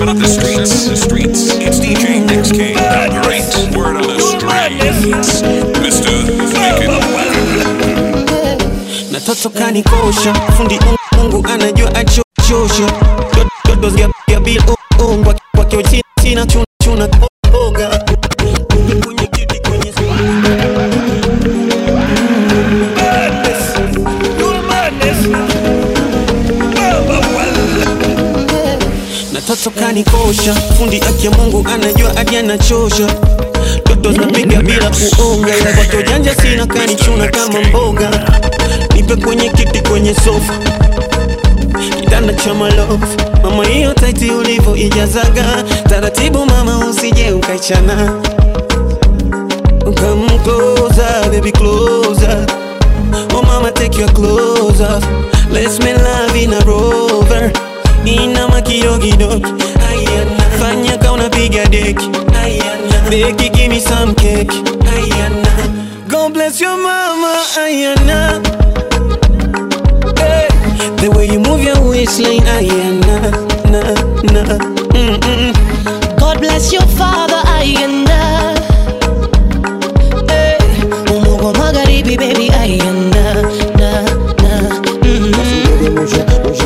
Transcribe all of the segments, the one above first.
Word on the streets, the streets. It's DJ XK, the great word on the streets. Mr. Make It. na toto kanikosha fundi mungu anajua achosha dodo ya ya bil ungwa kwa kio chini china chuna chuna koga kwenye kiti kwenye na toto kanikosha fundi akia mungu anajua hadi anachosha dodo zinapiga bila kuonga kwa ujanja sina kanichuna kama mboga nipe kwenye kiti kwenye sofa kitanda cha malofu mama hiyo taiti ulivyo ijazaga taratibu mama usije ukaichana Come closer, baby, closer. Oh, mama, take your clothes off. Let's make love in a rover. Inama kidogo Ayana. Fanya ka unapiga deki Ayana. Beki, give me some cake Ayana. God bless your mama Ayana. Hey. The way you move your waistline Ayana. Na, na. Mm-mm. God bless your father ayanda hey. Umogo magharibi baby ayanda na, na. Mm.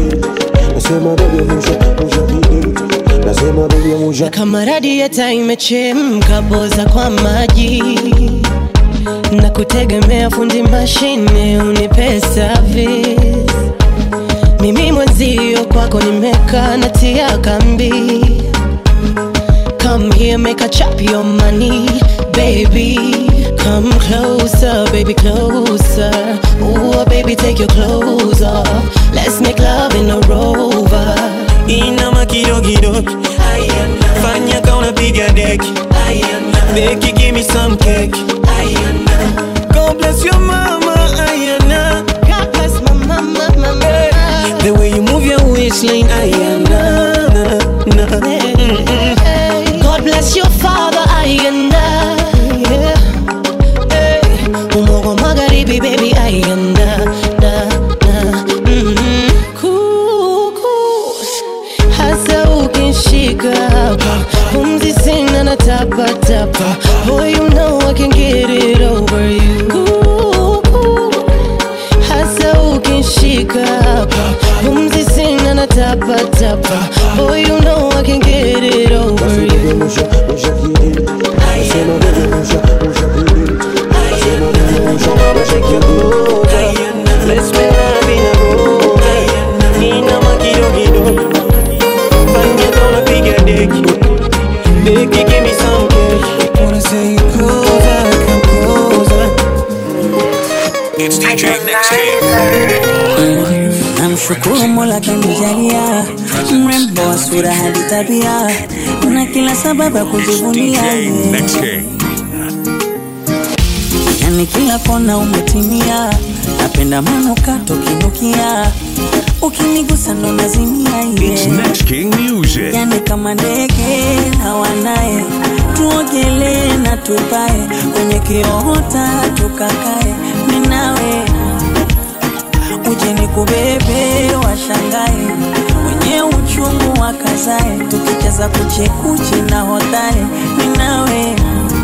Na kama radieta imechemka poza kwa maji na kutegemea fundi mashine unipe service mimi mwenzio kwako nimekaa natia kambi Come here, make a chop your money, baby. Come closer, baby, closer. Ooh, baby, take your clothes off. Let's make love in a rover. Inama kidogo Ayana. Fanya ka unapiga deki Ayana. Beki, give me some cake Ayana. God bless your mama Ayana. God bless my mama, mama. The way you move your waistline Ayana. Na, na. Mm-mm. Hey, God bless your father, ayanda. Yeah. Hey, umogo magharibi, baby, ayanda. Da, da. Mm-mm. Kuku, hasa ukinshika hapa pumzi sina na tapatapa boy you know I can get it over you Kuku, hasa ukinshika hapa pumzi sina na tapatapa boy you know I can get it over you Let's make love in a rover. Inama kidogo Fanya ka unapiga deki Beki, give me some cake Wanna say closer, come closer It's DJ XK. Namshukuru Mola kanijalia mrembo wa sura hadi tabia na kila sababu ya kujivunia DJ yeye. XK. yani kila kona umetimia, napenda manukato kinukia, ukinigusa ndo nazimia It's yeye. Next King Music. yani kama ndege na wanaye, tuogelee na tupae kwenye kiota tukakae, minawe uje nikubebe, washangae wenye uchungu wakazae, tukicheza kuchekuchi na hodare, minawe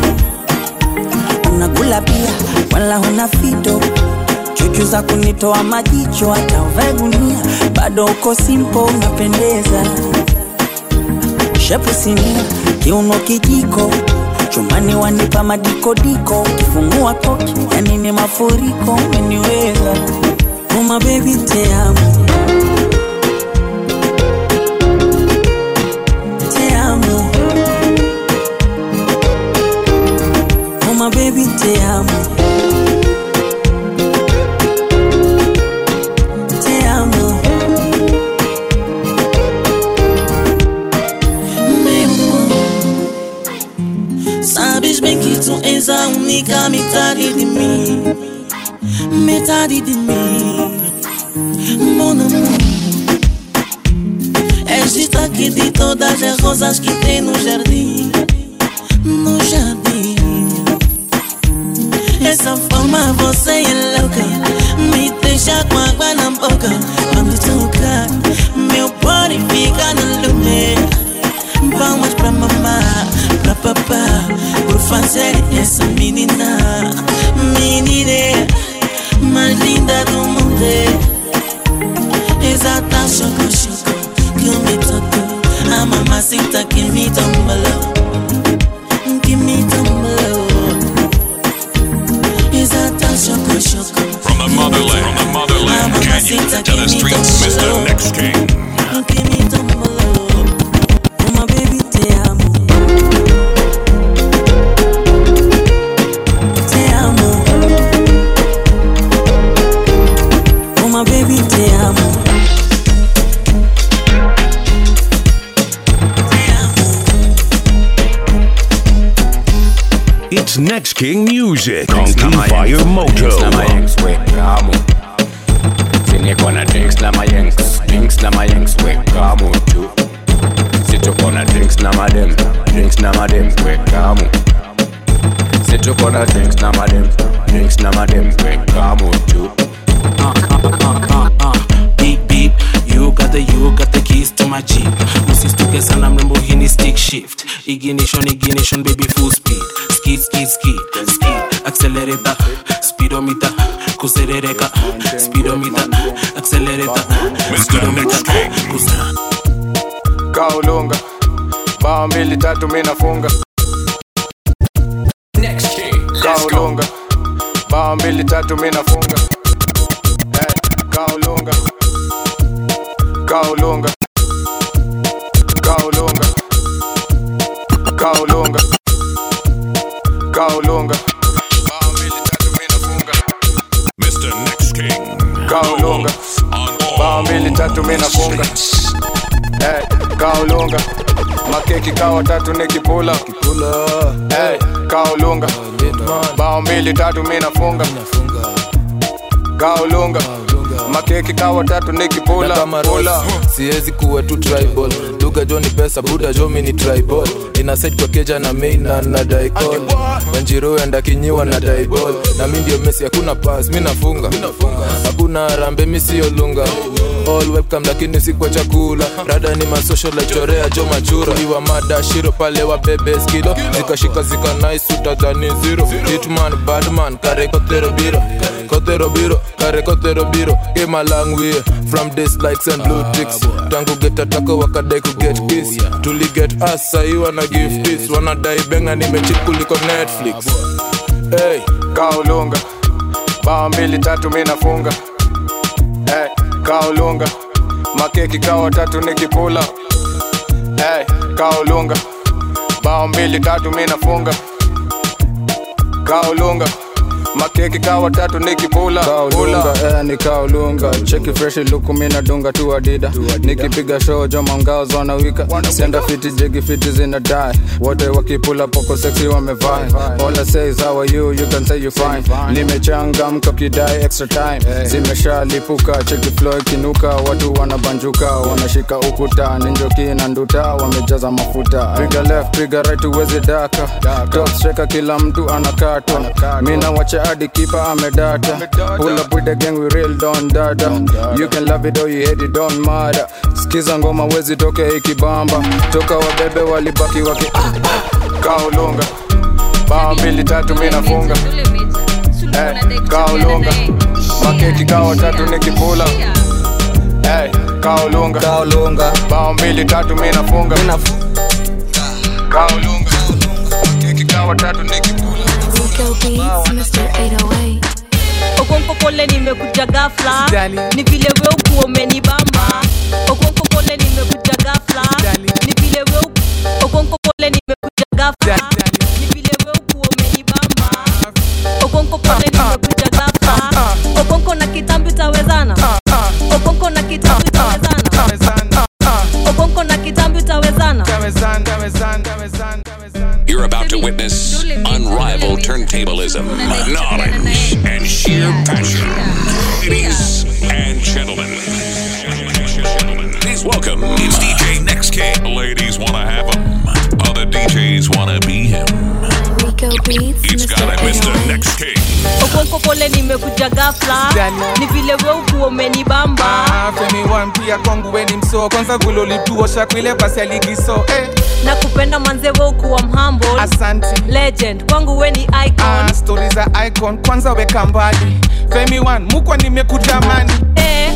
unakula pia wala huna fito chuchu za kunitoa majicho hata uvae gunia bado uko simpo unapendeza shepu sinia kiuno kijiko chumani wanipa madikodiko ukifungua koki yani ni mafuriko umeniweza uma bebi teamo teamo uma bebi teamo teamo Sabes bem que tu és a única metade de mim Metade de mim Mon amor És destaque de todas as rosas que tem no jardim No jardim Essa forma você é louca Me deixa com água na boca Quando toca Meu body fica no lume shoko shoko, give me toto. Ah, mamacita, give me tumble. Give me tumble. Is that a shoko shoko? From the motherland, from the motherland, Kenya to the streets, Mr. Next King. Give me tumble. Oh my baby, te amo. Te amo. Oh my baby, te amo. It's Next King Music on Drinks na my Fire yanks, Moto. Drinks na my yanks, we kamu. Sini kona drinks na my yanks, drinks na my yanks, we kamu tu. Situ kona drinks na my dem, drinks na my dem, we kamu. Situ kona drinks na my dem, drinks na my dem, we kamu tu. beep beep you got the you got the keys to my jeep usistuke sana mrembo hini stick shift ignition ignition baby full speed skid skid skid skid accelerator speedometer kuserereka speedometer accelerator speedometer kusa kaulunga bao mbili tatu mi nafunga Next King, kaulunga bao mbili tatu mi nafunga Eh, kaulunga kaulunga kaulunga kaulunga kaulunga bao mbili tatu mi nafunga Mr. Next King. kaulunga On bao all mbili tatu mi nafunga streets. hey, kaulunga makeki kawa tatu nikipula hey, kaulunga bao mbili tatu mi nafunga kaulunga makeki kawa tatu nikipula na kama pula. Ross, siwezi kuwa tu tribal duga jo ni pesa buda jo mi ni tribal ina set kwa keja na main na na daikol wanjiro enda kinyiwa na daibol na mi ndio mesi hakuna pass mi nafunga hakuna rambe mi siyo lunga all webcam lakini si kwa chakula rada ni masocial like chorea jo machura iwa mada shiro pale wa bebe skilo zikashika zika nice utadhani zero hitman badman kare kotero biro kotero biro kare kotero biro came a long way from this lights and blue ticks tangu get atako wakadai ku get kiss tuli get us sahi wana give this wanadai benga nimechip kuliko netflix hey kaulunga bao mbili tatu mi nafunga hey, kaulunga makeki kawa tatu nikipula hey, kaulunga bao mbili tatu mi nafunga kaulunga makeki kawa tatu nikipula kaulunga eh, ni kaulunga cheki fresh luku mi nadunga tu adida nikipiga show joma mgao zonawika senda fiti jegi fiti zina die wote wakipula poko sexy wamevaa all I say is how are you you can say you fine nimechangamka kidai extra time zimeshalipuka cheki flow ikinuka watu wanabanjuka wanashika ukuta ninjoki na nduta wamejaza mafuta piga left piga right uwezi daka top striker kila mtu anakatwa mina wacha hadi kipa amedata pull up with the gang we real don dada you can love it or you hate it don't matter skiza ngoma wezi toke ikibamba toka wabebe walibaki waki kaulunga bao mbili tatu mi nafunga Eh, kaulunga makeki kawa tatu nikipula hey, kaulunga kaulunga bao mbili tatu mi nafunga kaulunga makeki kawa tatu nikipula Rico Beats, Mr. 808. okonko pole nimekuja gafla ni vile we ukuwa umenibamba okonko pole nimekuja gafla ni vile we uku- okonko pole nimekuja gafla ni vile we ukuwa umenibamba okonko pole nimekuja gafla okonko na kitambi tawezana okonko na kitambi tawezana okonko na kitambi tawezana You're about to witness unrivaled turntablism, knowledge, and sheer passion. Ladies and gentlemen, please welcome. It's DJ Next King. Ladies want to have him. Other DJs want to be him. Rico Beats, It's Mr. got it, Mr. 808. Next King. okonko pole nimekuja gafla ni vile we ukuwa umenibamba Ah, Femi one pia kwangu weni mso kwanza vile ulituosha kwile basi aligiso eh, na kupenda manze we ukuwa mhambo asanti legend kwangu we ni icon ah, stori za icon kwanza weka mbali Femi one mukwa nimekutamani eh,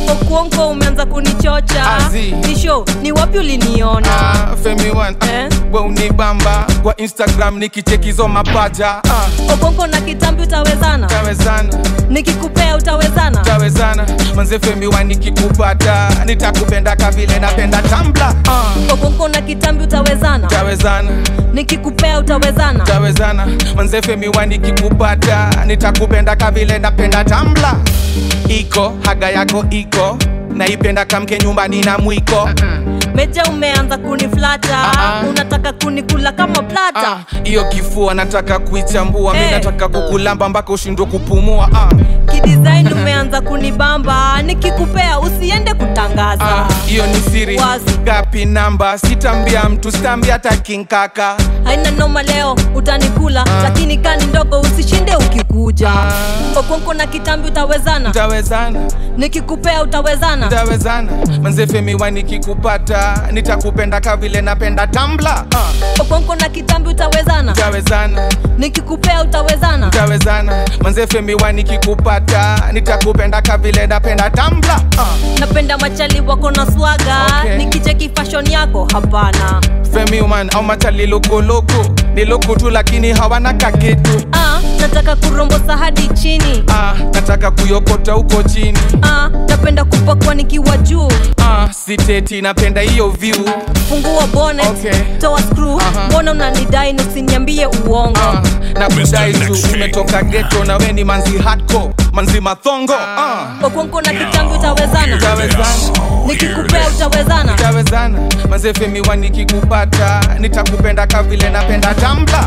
okuonko umeanza kunichocha Azi. nisho ni wapi uliniona Ah, femi one Eh? we unibamba kwa instagram nikichekizo mapaja ah, okonko na kitambi utawezana tawezana nikikupea utawezana tawezana manze femi one nikikupata nitakupenda kavile napenda tambla ah, okonko na kitambi utawezana tawezana nikikupea utawezana tawezana manze femi one nikikupata nitakupenda kavile napenda tambla iko haga yako iko naipenda kamke nyumbani na mwiko meja umeanza kuniflata Ah, ah. unataka kunikula kama plata Ah, hiyo kifua nataka kuichambua mi Eh. nataka kukulamba mpaka ushindwe kupumua ah. kidesign umeanza kunibamba nikikupea usiende kutangaza Ah, hiyo ni siri Wazi. gapi namba sitambia mtu sitambia hata kinkaka haina noma leo utanikula lakini kani ndogo usishinde ukikuja okonko na kitambi utawezana tawezana nikikupea utawezana tawezana manzefemiwa nikikupata nitakupenda kavile napenda tambla ah. okonko na kitambi utawezana tawezana nikikupea utawezana tawezana manzefemiwa nikikupata nitakupenda kavile napenda tambla ah. napenda machali wako na swaga Okay. nikicheki fashion yako hapana femiman au machali lukuloko ni luku tu lakini hawana kakitu ah, nataka kurombosa hadi chini ah, nataka kuyokota huko chini ah, napenda kupakwa nikiwa juu ah, siteti napenda hiyo view fungua bonnet Okay. toa screw Aha. mbona unanidai na usiniambie uongo ah, na kudai tu Next King. umetoka geto na we ni manzi hardcore manzi mathongo ah. okonko na kitambi utawezana tawezana nikikupea utawezana tawezana mazefemiwa nikikupata nitakupenda kavile napenda tambla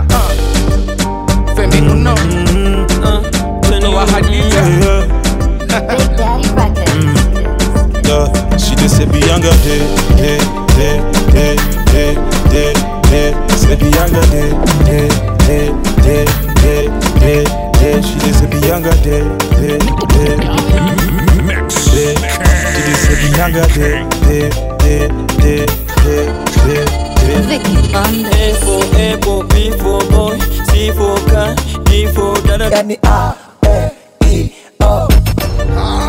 ah. femi uno uh, wa hadija Big Daddy Records. Yeah, she just said Bianca day, day, day, day, day, day, day. Said Bianca day, day, day, day, day, day, day. She just said Bianca day, day, day, Mix. day. She just said Bianca day, day, day, day, day, day, day. Vicky Banda. A for apple, B for boy, C for car, D for dada. Yani A, E, I, O.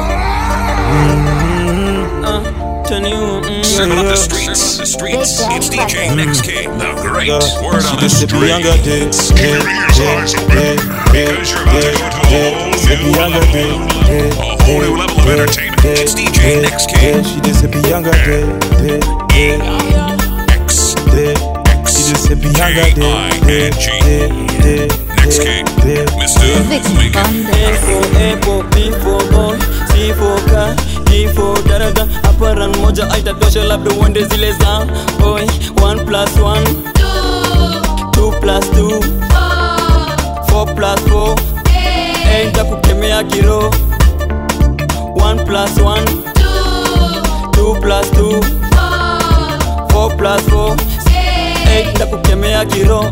Turn you, mm. Serving up the streets. The streets. It's DJ Next King, the great Yeah, word she on the just said Bianca day, streets. day, Keep your eyes open day, day, because you're about to go to a day. whole Said new Bianca level. day, day, A whole new level of day, entertainment. day, It's DJ day, Next day. King. She just said Bianca day, day, day, X. day. She just said Bianca day, day, day, day, Next day, King. day. Mr. Vicky Lincoln. Banda. A for apple, B for boy, C for car, D for dada. Hapa run moja aitatosha labda uende zile za boy. One plus one, two plus two, four plus four. Eight kukemea kiro. One plus one, two plus two, four plus four. Eight kukemea kiro.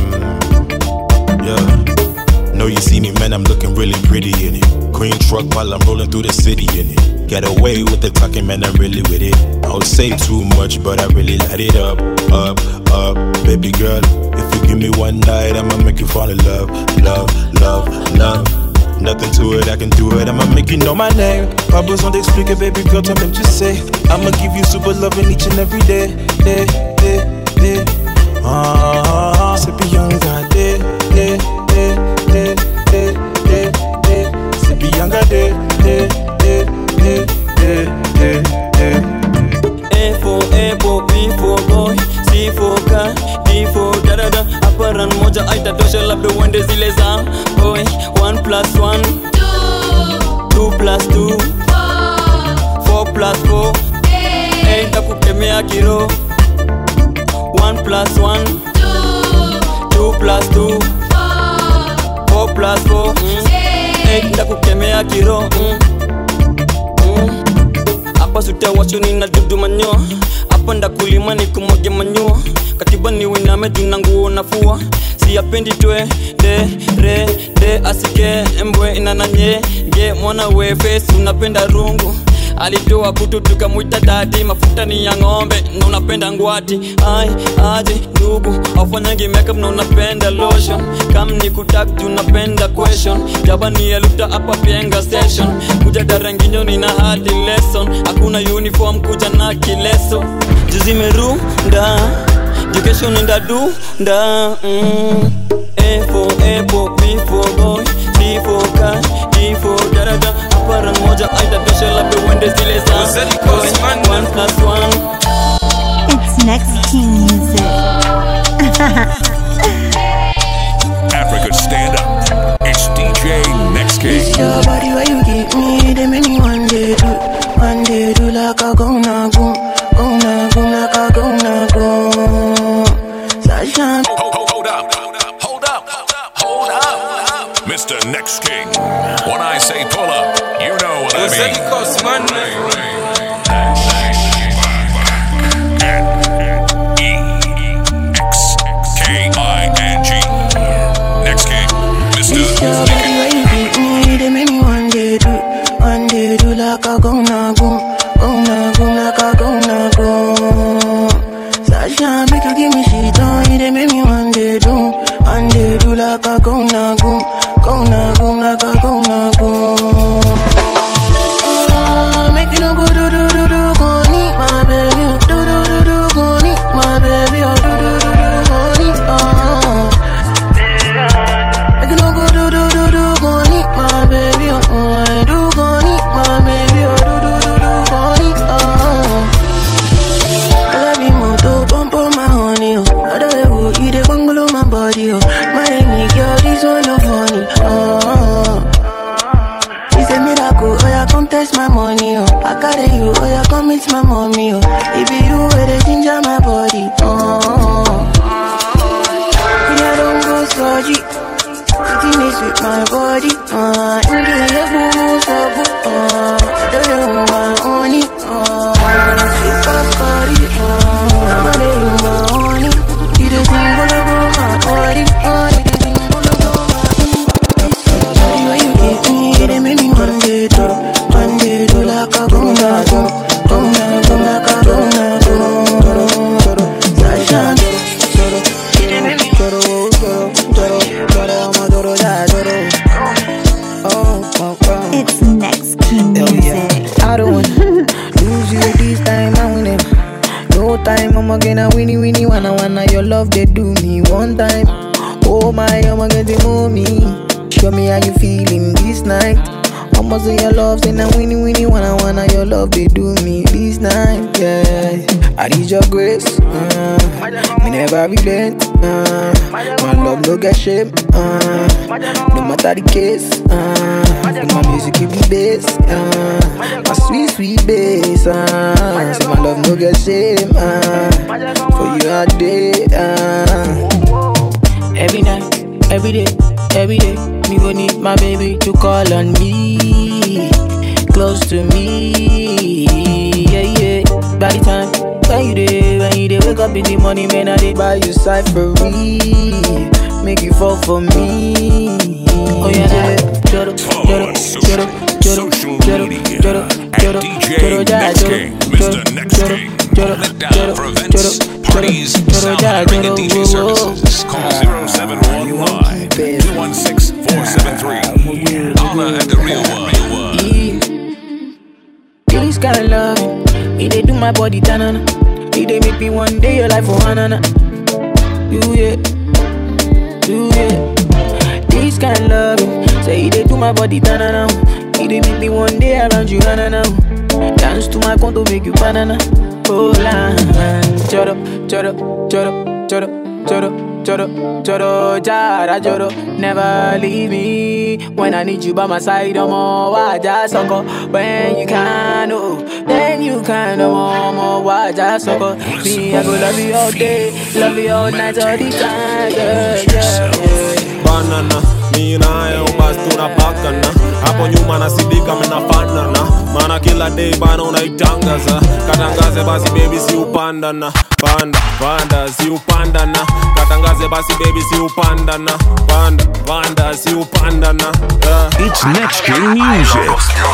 Yeah. Know you see me, man, I'm looking really pretty in it. Green truck while I'm rolling through the city in it. Get away with the talking, man, I'm really with it. I don't say too much, but I really light it up, up, up. Baby girl, if you give me one night, I'ma make you fall in love, love, love, love. Nothing to it, I can do it. I'ma make you know my name. Pas besoin d'expliquer, baby girl, toi-même tu sais. I'ma give you super loving each and every day, day, day, day. Ah, c'est Bianca day, day, day, day, day, day, day. C'est Bianca day, day, day, day, day, day, day. A for apple, B for boy, C for car, D for dada. Hapa run moja aitatosha labda uende zile za boy. One plus one, two plus two, four plus four. Eight kukemea kiro. One plus one, two plus two, four plus four. Eight kukemea kiro. Mm. Mm. hapa sutawachoni na dudu manyoa hapa ndakulima ni kumwaga manyoa katiba ni winame juna nguo nafua siyapendi twe de re de asike mbwe inananye ge mwana we face unapenda rungu alitoa kutu tukamwita dadi mafuta ni ya ng'ombe na unapenda ngwati ai aje ndugu aufanyangi makeup na unapenda lotion kam ni kutak juu napenda question jabani eluta hapa pienga station kuja daranginyo nina hadi lesson hakuna uniform kuja na kileso juzimerunda jukesho nenda dunda mm. A for apple, B for boy, C for cat, D for daraja Apara moja aitatosha labda uende zile za boy One plus one It's next king music. Africa stand up. It's DJ Next King. It's your body where you give me the many one day do, one day do like a go na go, go na go like a go na go. Sasha, Mr. Next King. When I say pull up, you know what I mean. K-I-N-G. Next King. it's your body where you give me the many one day do, one day do like a go na go, go na go like a go na go. Sasha, make you give me shit on it, they make me one day do, one day do like a go na go, go na go like a go na go. Ah, Make you no go do do do do go need my baby, oh, do do do do go need my baby, oh, do do do do go need oh. Make you no go do do do do go need my baby, oh, oh, I do go need my baby, oh, do do do do go need oh. I love you more to pump on my honey, oh. I don't ever eat it, bungalow my body, oh. My name girl, this one no funny, oh. It's a miracle, oh yeah, come test my money, oh I carry you, oh yeah, come meet my mommy, oh It be you where they ginger my body, oh Me, I don't go surgery Sitting is with my body, uh In the level, so good, uh Do you want my honey, uh Sweet past body, uh I'm gonna you my honey You the thing, all over my body, uh You the thing, all over my where you get me, they make me one day do, one day do like a go na go, go na go like a go na go. Sasha, they make me It's next king music. I don't wanna lose you this time, I win it. No time, I'm gonna winnie winnie wanna wanna your love they do me one time. Oh my, I'm gonna move me. Show me how you feeling this night. Almost in your love, say now winnie winnie wanna wanna your love they do me this night. Yeah, I need your grace. Uh, me never relent. Uh, my love no get shame. Uh, no matter the case. Uh, my music give me bass. Uh, my sweet sweet bass. Uh, say my love no get shame. Uh, for you all day. Uh, every night, every day, every day. Me go need my baby to call on me, close to me. Yeah, yeah. By the time when you day, when you day, wake up in the morning, man, I dey buy you cyphery, make you fall for me. Oh yeah, yeah. Joro, joro, joro, joro, joro, joro, joro, DJ Next King. Mr. Next King. Let down for events, parties, sound and ringing DJ services. Call 0719 216 473. Holla at the real one. This kind of love, it dey do my body tanana. It dey make me one day your life for hanana. You yeah, you yeah. This kind of love, say it dey do my body tanana. It dey make me one day around you hanana. Dance to my conto make you banana. Oh la, choro, choro, choro, choro. Choro, choro, choro, jara, choro. Never leave me when I need you by my side. I'm all waja soko. When you can, oh, then you can, no more, more waja soko. Me, I go love you all day, love you all night, all the time, yeah, yeah, yeah. banana mi naye ubasi tunapakana hapo nyuma nasidika mnafanana maana kila day bana unaitangaza katangaze basi bebi si upandana panda panda si upanda na katangaze basi baby si upanda na panda panda si upanda na yeah. It's Next King Music.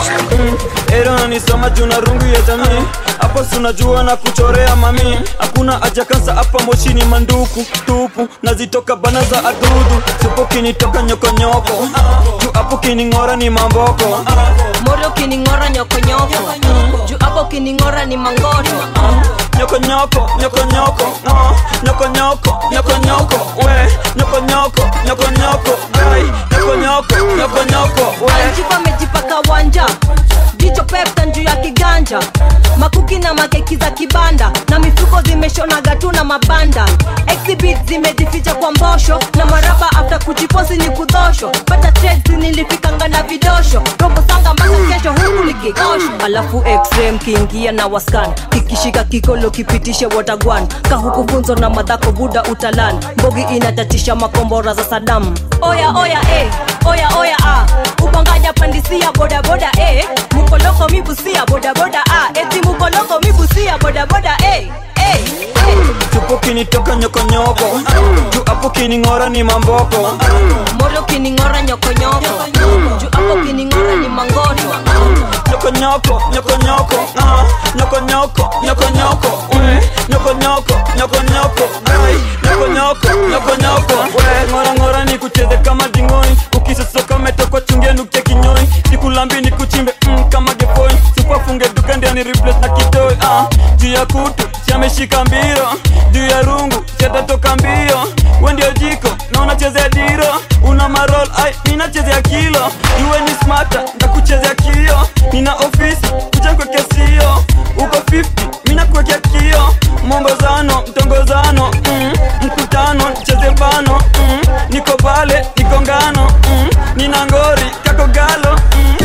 Era nisoma juna rungu ya jamii hapo sunajua na kuchorea mami hakuna haja kansa hapa moshini manduku tupu nazitoka bana za adudu supo kinitoka nyokonyoko juu hapo kining'ora ni mamboko moro ukining'ora nyokonyoko juu hapo ukining'ora ni mangoto nyokonyoko nyokonyoko ah, nyokonyoko nyokonyoko we nyokonyoko nyokonyoko ai nyokonyoko nyokonyoko we anjipa amejipaka wanja jicho pepta juu ya kiganja makuki na makeki za kibanda na mifuko zimeshonaga tu na mabanda exhibit zimejificha kwa mbosho na maraba after kujiposi ni kudhosho pata trades nilifikanga na vidosho robo sanga mpaka kesho huku likikosho alafu x-ray mkiingia na waskan kikishika kikolo kipitishe watagwan kahukufunzo na madhako buda utalan mbogi inatatisha makombora za sadam oya oya eh, oya oya ah. upanganya pandisia bodaboda eh. mukoloko mibusia bodaboda ah. eti mukoloko mibusia bodaboda eh. eh. tupo kinitoka nyokonyoko juu hapo kining'ora ni mamboko moro kining'ora nyokonyoko juu hapo kining'ora ni mangoto nyokonyoko nyokonyoko ah, nyokonyoko nyokonyoko we nyokonyoko nyokonyoko ai nyokonyoko nyokonyoko we ng'ora ng'ora ni kucheze kama dingoi ukisosoka metokwa chungia nukia kinyoi sikulambi ni kuchimbe mm, kama gepoi supafunge duka ndia ni replace na kitoi ah, juu ya kutu siameshika mbiro juu ya rungu siatatoka mbio we ndio jiko na unachezea diro una marol ai ninachezea kilo iwe ni smata ndakuchezea kio nina ofisi kuja kwekea sio uko 50 mina kuwekea kio mombozano mtongozano mm, mkutano cheze bano mm, niko pale niko ngano mm, nina ngori kako galo mm.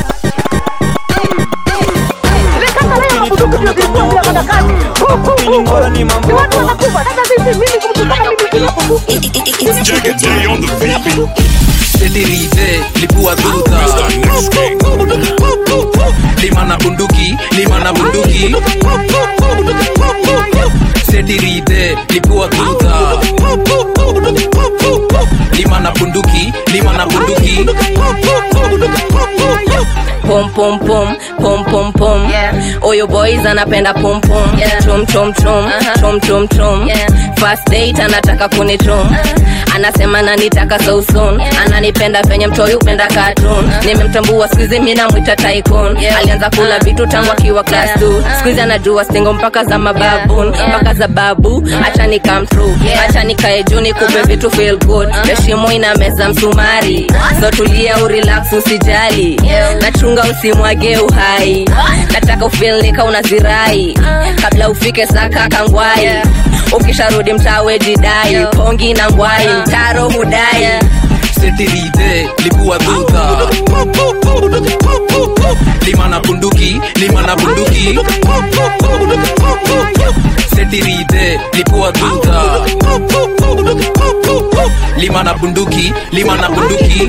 Kiningora ni mambo sedirize lipua dhuta lima na bunduki lima na bunduki sedirize lipua dhuta lima na bunduki lima na bunduki pom pom pom pom pom pom oyo boys anapenda pom pom chom chom chom chom chom chom first date anataka kunichom anasema nanitaka so soon ananipenda venye mtoi upenda cartoon nimemtambua skuizi mi namwita tycoon alianza kula vitu tangu akiwa class 2 skuizi anajua stingo mpaka za mababun mpaka za babu acha ni come true acha nikae juu nikupe vitu feel good heshimo ina meza msumari so tulia urelax usijali nachunga usimwage uhai nataka ufilnika unazirai kabla ufike saka kangwai ukisharudi mtawe jidai pongi na ngwai mtaro hudai sedirize lipua dhuta lima na bunduki lima na bunduki sedirize lipua dhuta lima na bunduki lima na bunduki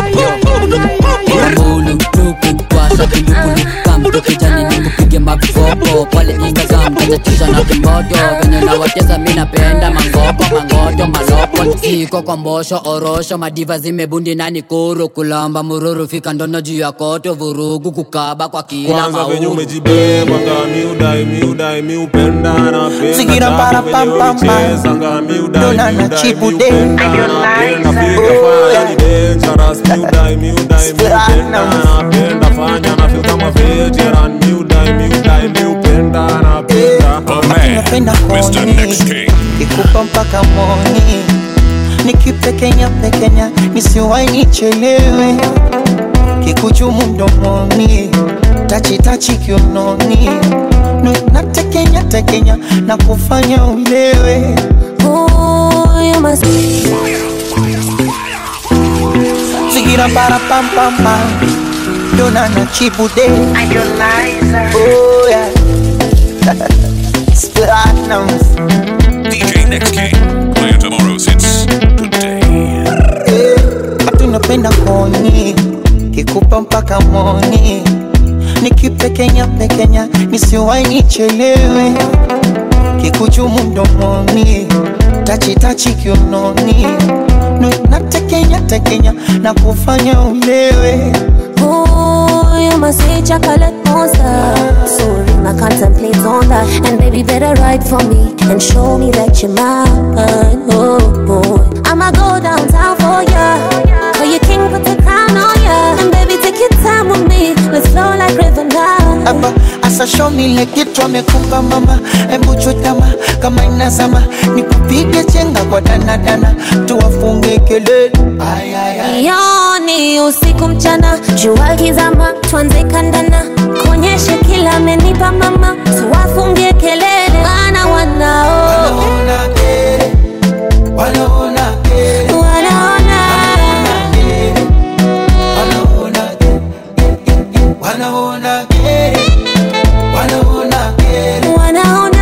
Mbulu tuku kwasa kilukulu kamto kijani nikupige mavipopo pale Instagram tachatisha na kimoto venye nawatesa mi napenda mangopo mangoto malopo siko kwa mbosho orosho madiva zimebundi na nikuru kulamba mururu fika ndono juu ya koto vurugu kukaba kwa kila kwanza venye mauru umejibeba nga miudai miudai miupenda napenda Sigira para Taki pam venye pam pam. ulicheza nga miudai Dona na miudai chibu miupenda de. napenda piga fanya ni dangerous miudai miudai miupenda napenda fanya na feel kama veteran miudai miudai miupenda napenda napenda koni ikupa mpaka moni nikipekenya pekenya nisiwai nichelewe kikuchumu mdomoni tachitachi kiunoni Nu- natekenya tekenya na kufanya ulewe zigira para pam pam pam dona na chibude oh yeah Platinums. DJ Next King. Playing tomorrow's hits today. tunapenda koni kikupa mpaka moni nikipekenya pekenya nisiwai nichelewe kikuchumu mdomoni tachitachi kiunoni Nu- natekenya tekenya na kufanya ulewe Ooh, you must say chocolate monster. Sorry, I contemplate on that. And baby, better write for me and show me that you're mine. Oh, boy. I'ma go downtown for ya. Call you king, put the crown on ya. And baby, take your time with me. Let's flow like river now. hapa asashomile kitu amekupa mama hebu chutama kama inazama nikupige chenga kwa danadana tuwafunge kelele Ay, ay, ay. Yoni usiku mchana, jua kizama, tuanze kandana, kuonyeshe kila amenipa mama, tuwafungie kelele, wana wanao wanaona kere wanaona wanaona kere wanaona kere wanaona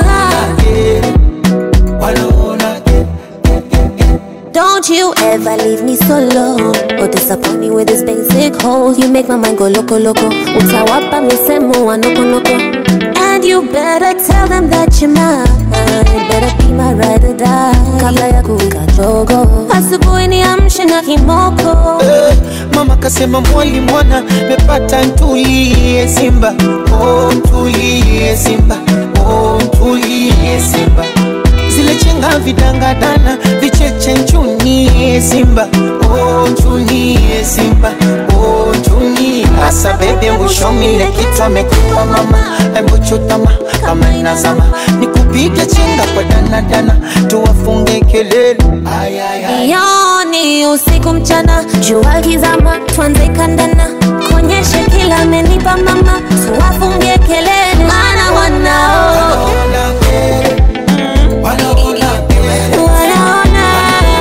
wanaona Don't you ever leave me solo or disappoint me with this basic hole. You make my mind go loco loco. Utawapa misemo wa noko noko. And you better tell them that you're mine. Better be my ride or die. Kabla ya kuwika jogo. Asubuhi niamshe na kimoko. Eh, mama kasema mwali mwana mepata ntulie simba oh, ntulie simba oh, ntulie simba zile chenga vidangadana vicheche nchunie simba oh, nchunie simba oh, nchunie asa bebe mwishomile kitu amekupa mama embuchutama kama inazama nikupige chenga kwa danadana tuwafunge kelele ay, ay, ay. Yoni usiku mchana, jua kizama, tuanze kandana, kuonyeshe kila amenipa mama, tuwafungie kelele, maana wanao wanaona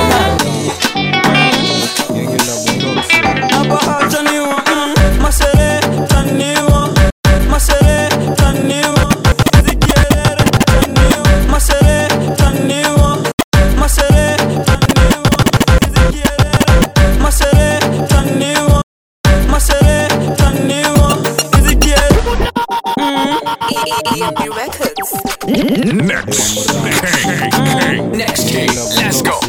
Next King. Next King. Let's go.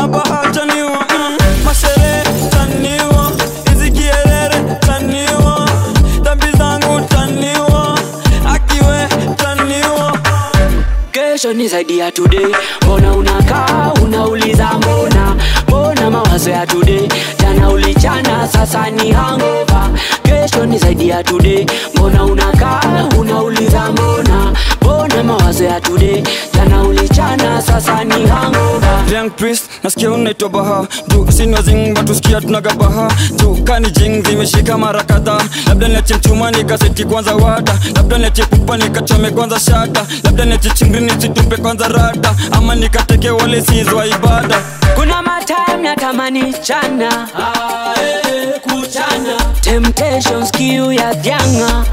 mashere taniwa hizi kierere taniwa dhambi zangu taniwa akiwe taniwa kesho ni zaidi ya today mbona unakaa unauliza mbona mbona mawazo ya today jana ulichana sasa ni hangova kesho ni zaidi ya today mbona unakaa unauliza mbona mbona mawazo ya today jana ulichana sasa ni hangova Young priest nasikia unaitwa baha juu sini wazingba tusikia tunaga baha juu kani jing zimeshika mara kadhaa labda niache mchuma nikaseti kwanza wata labda niache pupa nikachome kwanza shata labda niache chingri nisitupe kwanza rata ama nikateke wale sizwa ibada kuna matime natamani chana kuchana temptations kiu ya vyanga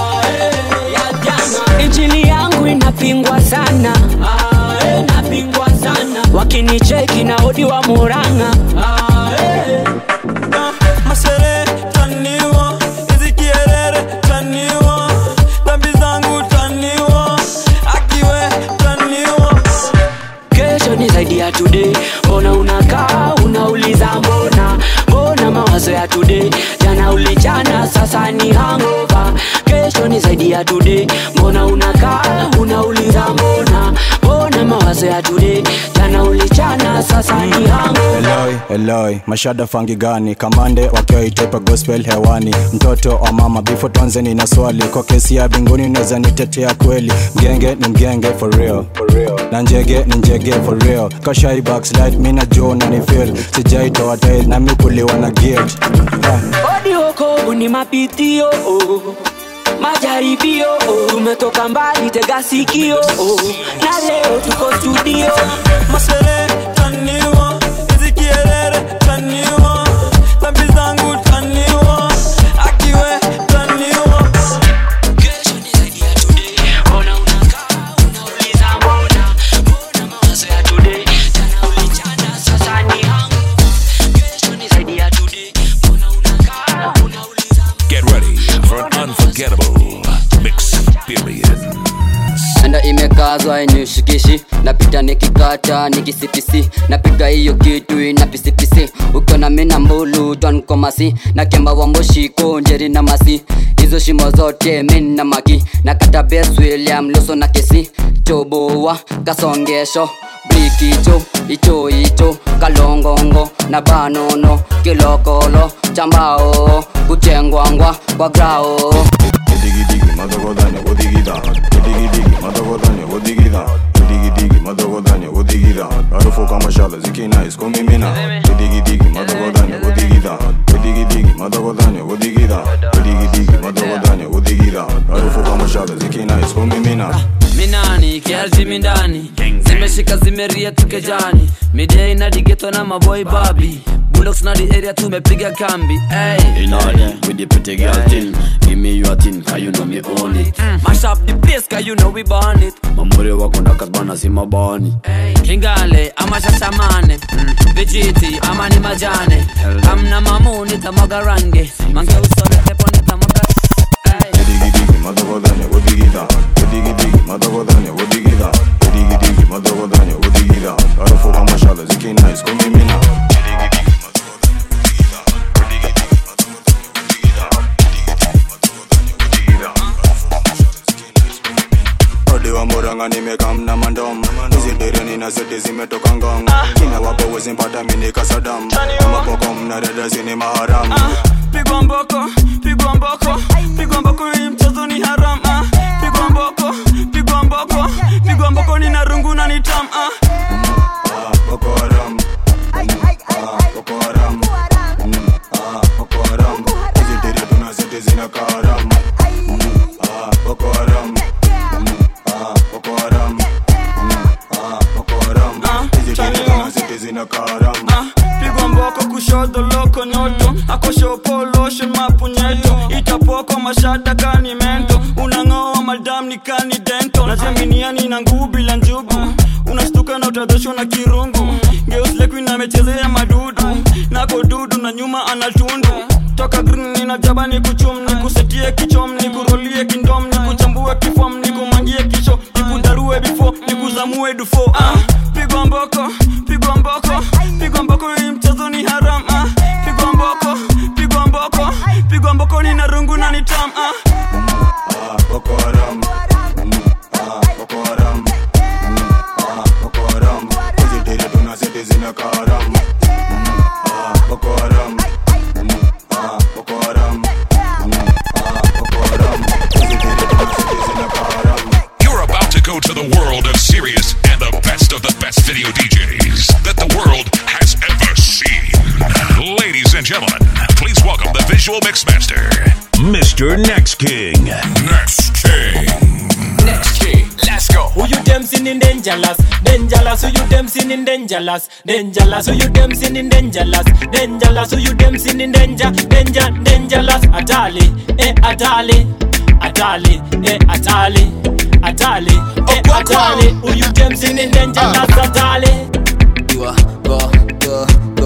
injili yangu inapingwa sana inapingwa sana wakinicheki na odi wa muranga mashere taniwa hizi kierere taniwa dhambi zangu taniwa akiwe taniwa kesho ni zaidi ya today mbona unakaa unauliza mbona mbona mawazo ya today jana ulichana sasa ni hangova kesho ni zaidi ya today mbona unakaa unauliza mbona mbona mawazo ya today jana ulichana sasa ni hangova Eloi, Eloi, mashada fangi gani kamande wakiwa itepa gospel hewani mtoto wa mama bifo tuanzeni na swali kwa kesi ya binguni naweza nitetea kweli mgenge ni mgenge for real, for real. na njege ni njege for real kashai backslide mina jo na ni feel sijaitoa tail na mikuliwa na gate Ah. odi wokovu ni mapitio oh. majaribio oh. tumetoka mbali tega sikio oh. na leo tuko studio mashere taniwa hizi kierere taniwa dhambi zangu taniwa akiwe taniwa Get ready for an unforgettable experience. enda imekaa mazwai nishikishi napita nikikata nikisipisi napiga hiyo kitu ina pisipisi ukiona mina mbulu twankomasi na kemba wa moshiko njeri na masi hizo shimo zote min na maki na kata bes william luso na kesi choboa kasongesho blikicho icho icho kalongongo na banono kilokolo chambao kuchengwangwa kwa grao madagodanya odigida odigidigi madagodanya odigida odigidigi madagodanya odigida harufu kama shala zikina iskomimina odigidigi madagodanya odigida odigidigi madagodanya odigida odigidigi madagodanya odigida harufu kama shala zikina iskomimina minani kiarji mindani zimeshika zimeria tukejani midia inadigetwa na maboy babi bulldogs na the area tumepiga kambi hey. In order with the pretty girl thing Give me your thing, cause you know me own it mash up the place cause you know we burn it Mamuri wako ndakatbana si mabani kingale ama shashamane mm. vijiti ama ni majane amna mamuni tamaga range mange usore tepone tamaga odigidigi madagodanya odigida odigidigi madagodanya odigida odigidigi madagodanya odigida harufu kama shala zikina iskomimina Odiwa moranga nimekamna mandom Zidereni na zote zimetoka ngong Kina wapo wezimpata mini kasadam Amapoko mna dada zini maharam pigwa mboko pigwa mboko pigwa mboko hii mchezo ni haram ah. pigwa mboko pigwa mboko pigwa mboko ni narungu na ni tam ah. Boko Haram Ah, Boko Haram Mm, ah, Boko Haram Hizi dere tuna zote zina karam Mm, ah, Boko Haram Mm, ah, Boko Haram Mm, ah, Boko Haram Hizi dere tuna zote zina karam pigwa mboko kushoto loko nyoto akoshopo lotion mapunyeto itapoko mashada kani mento unang'oa madam ni kani dento najaminiani na nguu bila njugu unastuka na utadhoshwa na kirungu geuslekuin amechezea madudu nako dudu na nyuma anatundu toka green nina jaba ni kuchum ni kusetie kichom ni kurolie kindom ni kuchambue kifom ni kumangie kisho ni kudarue bifo ni kuzamue dufo ah, pigwa mboko pigwa mboko pigwa mboko hii mchezo ni haram ah, pigwa mboko pigwa mboko pigwa mboko ni narungu na ni tam ah. Ah, Boko Haram Mm, ah, Boko Haram Mm, ah, Boko Haram Hizi dere tuna zote zina karam Mm, ah, Boko Haram Mm, ah, Boko Haram Mm, ah, Boko Haram Hizi dere tuna zote zina karam You're about to go to the world of serious and the best of the best video DJs that the world has ever seen. Ladies and gentlemen, please welcome the visual mixmaster, Mr. Next King. Next King. Next king, let's go. Who you them sinning dangerous? Dangerous, who you them sinning dangerous? Dangerous, who you them sinning dangerous? Dangerous, who you them sinning danger? Danger, dangerous. Atali, eh, atali. Atali, eh, atali. Atali, eh, atali. Who you them sinning dangerous? Atali. You are go, go, go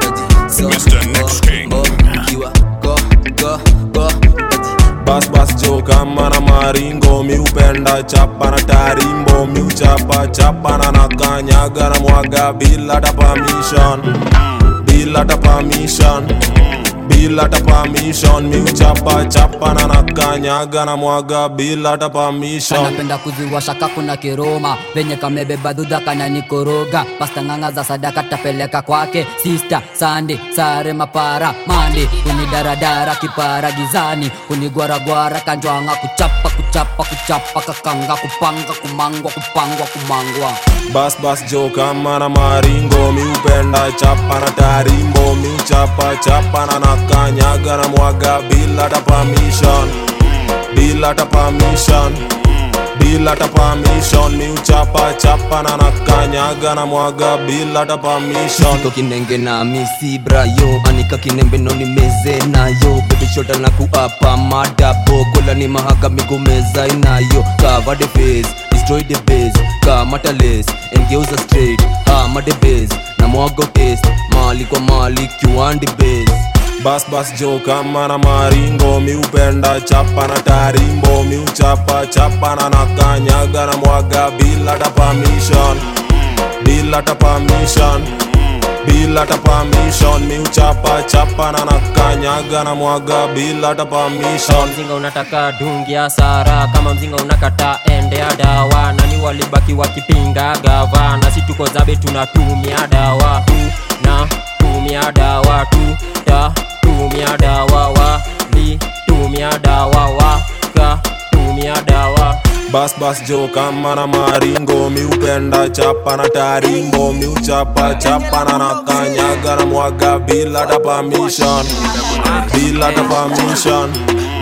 Mr. Next King. You are go, go, go bas bas jo kama na maringo mi upenda chapa na tarimbo mi uchapa chapa na nakanyaga na mwaga bila ta permission bila ta permission bila ta permission mi uchapa chapa na nakanyaga na mwaga bila ta permission kanapenda kuziwasha kakuna kiroma venye kamebeba dhudha kananikoroga pasta ng'anga za sadaka tapeleka kwake sista sande sare mapara mande kunidaradara kipara gizani kunigwaragwara kanjwanga kuchapa kuchapa kuchapa kakanga kupanga kumangwa kupangwa kumangwa bas bas jo kama na maringo mi upenda chapa na tarimbo mi uchapa chapa na nakanyaga na mwaga bila ta permission bila ta permission bila ta permission mi uchapa chapa na nakanyaga na mwaga bila ta permission Siko kinenge na misi brayo anika kinembe no nimeze nayo bebishota na kuapa madabo kola ni mahaga migomeza inayo cover the face destroy the base kamata lace engeuza straight hama the base na mwaga taste mali kwa mali kiwandi base bas bas jo kama na maringo miupenda chapa na tarimbo miuchapa chapa na nakanyaga na mwaga bila ta permission bila ta permission bila ta permission miuchapa chapa na nakanyaga na mwaga bila ta permission mzinga unataka dungi ya sara kama mzinga unakata endea dawa nani walibaki wakipinga gava na si tuko zabe tunatumia dawa tu na tumia dawa tu ta tumia dawa wa li tumia dawa wa ka tumia dawa bas bas jo kama na maringo miupenda chapa na tarimbo miuchapa chapa na nakanyaga na mwaga bila ta permission bila ta permission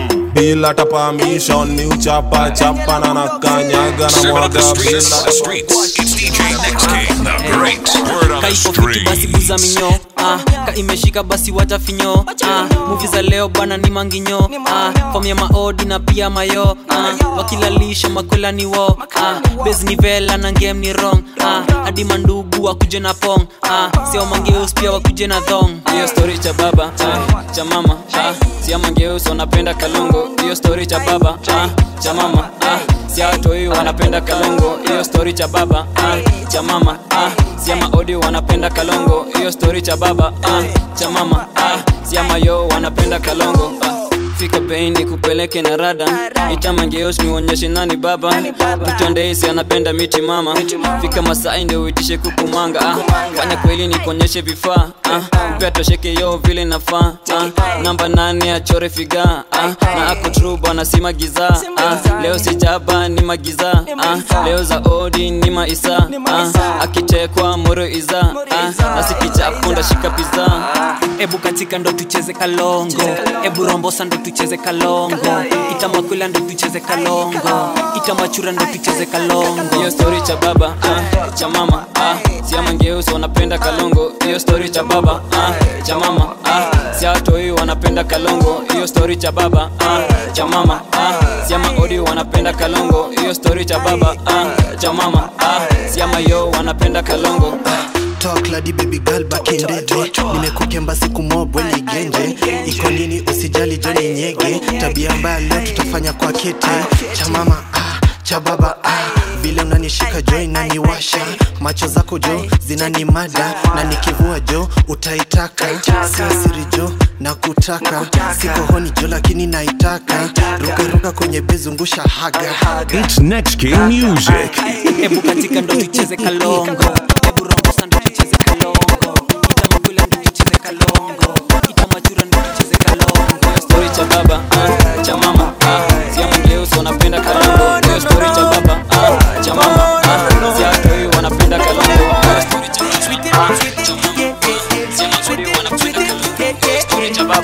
bila ta permission miuchapa chapa na nakanyaga na Seven of the mwaga streets, bila the streets. It's DJ Next King, the great word on the kaiko fiti basi street. buza minyo ah, ka imeshika basi watafinyo ah, muvi za leo bana ni manginyo ah, fom ya maodi na pia mayo ah, wakilalisha makwela ni wo ah, bes ni vela na ngem ni rong ah, hadi mandugu wakuje na pong ah, sio mangeus pia wakuje na thong hiyo story cha baba ah, cha mama ah, sia mangeus wanapenda kalongo hiyo story cha baba ah, cha mama ah, sia watoi wanapenda kalongo hiyo story cha baba ah, cha mama ah, sia maodi wanapenda kalongo hiyo story cha baba ah, cha mama ah, sia mayo wanapenda kalongo ah. fika bei ni kupeleke na rada itamangeos niuonyeshe nani baba mtondeisi anapenda miti mama fika masai ndio uitishe kukumanga ah. fanya kweli ni kuonyeshe vifaa ah. pia tosheke yo vile nafaa ah. namba nane achore figa ah. na akutru bwana si magiza ah. leo sijaba ni magiza ah. leo za odi ni maisa ah. akitekwa moro iza ah. nasikichapunda shika piza ebu katika ndo tucheze kalongo ebu rombosa ndo tucheze kalongo itamakwila ndo tucheze kalongo itamachura ndo tucheze kalongo hiyo story cha baba ah, cha mama ah, siamangeusi wanapenda kalongo hiyo story cha baba ah, cha mama ah, siatoi wanapenda kalongo hiyo story cha baba ah, cha mama ah, siamaodi wanapenda kalongo hiyo story cha baba ah, cha mama ah, siamayo wanapenda kalongo Talk lady baby girl back in the day nimekukemba siku mobwe ni genje iko nini usijali joni nyege tabia mbaya leo tutafanya kwa kete cha mama ah, cha baba ah. vile unanishika jo inaniwasha macho zako jo zinanimada na nikivua jo utaitaka sio siri jo na kutaka siko honi jo lakini naitaka rukaruka kwenye bezungusha haga It's Next King Music. ebu katika ndo tucheze kalongo ebu rombosa ndo tucheze kalongo itamakwila ndo tucheze kalongo itamachura ndo tucheze kalongo Hiyo story cha baba ah, cha mama ah, siamangeusi wanapenda kalongo hiyo story cha baba ah, cha mama ah, siatoi wanapenda kalongo Hiyo story cha baba ah, cha mama ah, siamangeusi wanapenda kalongo Hiyo story cha baba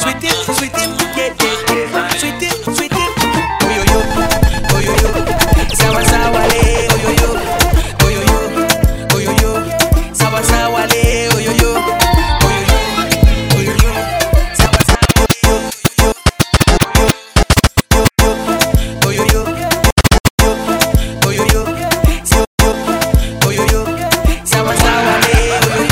Sawa sawa le, oyoyo, oyoyo, oyoyo, sawa sawa le, oyoyo, oyoyo, oyoyo, sawa sawa oyoyo, oyoyo, oyoyo, sawa sawa le, oyoyo.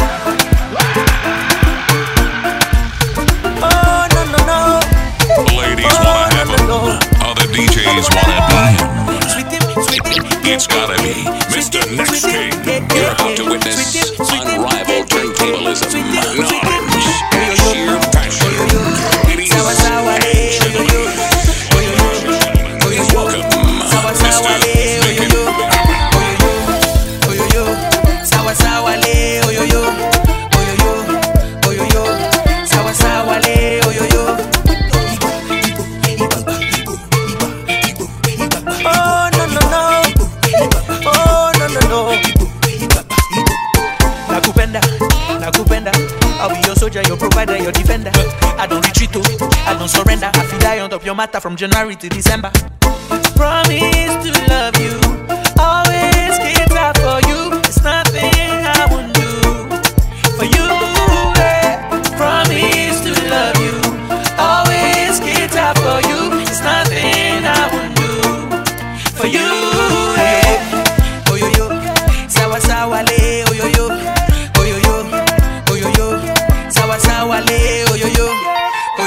Oh no no no. Ladies wanna have him. Other DJs wanna be him. It's gotta be Mr. Next King. You're about to witness unrivaled turntablism, knowledge, and sheer passion. Ladies and gentlemen, please welcome Mr. Naked oyoyo sawa sawa le oyoyo oyoyo oyoyo sawa sawa le oyoyo oh no no no oh no no no nakupenda nakupenda I'll be your soldier, your provider, your defender. I don't retreat, oh, I don't surrender. I feel die on top your matter from January to December. Promise to love you, always keep out for you. It's nothing I won't do for you. eh. Promise to love you, always keep out for you. It's nothing I won't do for you. eh. Oyoyo, sawa sawa le, oyoyo, oyoyo, oyoyo, sawa sawa le, oyoyo,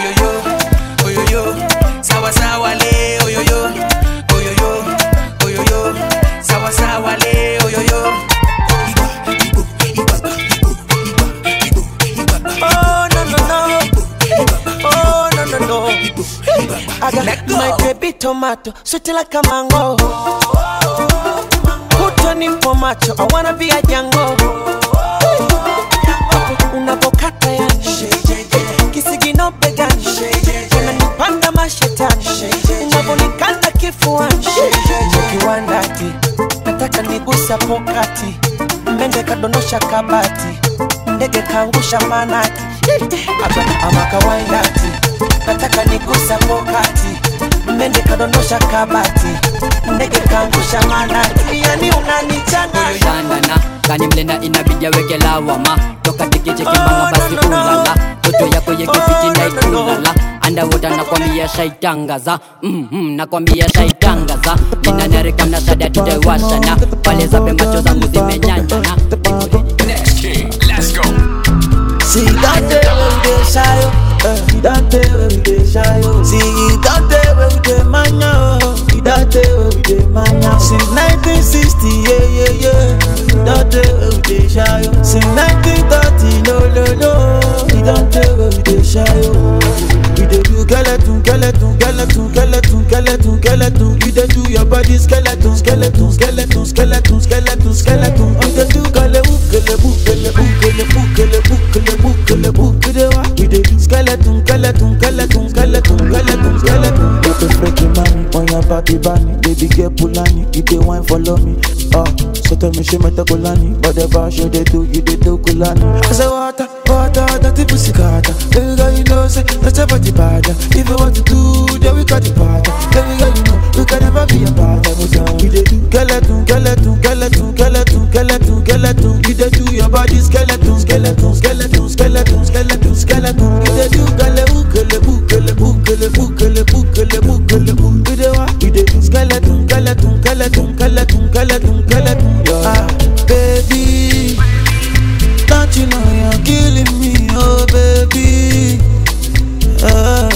tomato, sweet like a mango. Put on nipo macho, I wanna be a Django. Hapo unapokata yani kisigino begani unanipanda mashetani unavonikanda kifuani kiwandati nataka nigusa pokati mende kadondosha kabati ndege kaangusha manati ama, ama kawaindati nataka nigusa pokati mende kadondosha kabati ndege kaangusha manati yani unanichanganya shanana kani mlena inabidi aweke lawama toka tikichekimanga basi ulala toto yako yekefitina ikulala andawota nakwambia shaitangaza mm-hmm, nakwambia shaitangaza ninanarika mnasada tutaiwashana pale zabe macho zangu zimenyanyana Next king, let's go. See that day when we dey shy, oh. uh, that day when we dey shy, oh. See that day when we dey mania, oh. that day when we dey mania. Since 1960, yeah, yeah, yeah. That day when we dey shy, oh. Since 1930, no, no, no. That day when we dey shy, oh. We dey do skeleton, skeleton, skeleton, skeleton, skeleton, skeleton. You dey do your body skeleton, skeleton, skeleton, skeleton, skeleton, skeleton. You dey do galebu, galebu, galebu, galebu, galebu, galebu, galebu, galewa. We dey do skeleton, skeleton, skeleton, skeleton, skeleton, skeleton. You dey freaky mommy on your body bunny, baby girl Pulani, you dey wine follow me. Ah, so tell me she meta Kulani, whatever she dey do, you dey do Kulani. I say water, water, dirty pussy carter. Baby girl, you know say that's a body bad. If you want to do, then we got the part. Baby girl, you know we can never be a part. We dey do skeleton, skeleton, skeleton, skeleton, skeleton, skeleton. You dey do your body skeleton, skeleton, skeleton, skeleton, skeleton, skeleton. You dey do galebu, galebu, galebu, galebu, galebu, galebu, galebu. You dey what? You dey do skeleton, skeleton, skeleton, skeleton, skeleton, skeleton. Ah, baby, don't you know you're killing me, oh baby. Ah,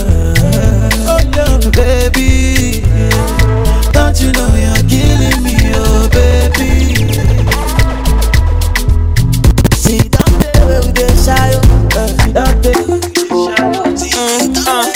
baby, don't you know you're killing me, oh baby. See that day where we dey shy, oh, uh, that day. Mm,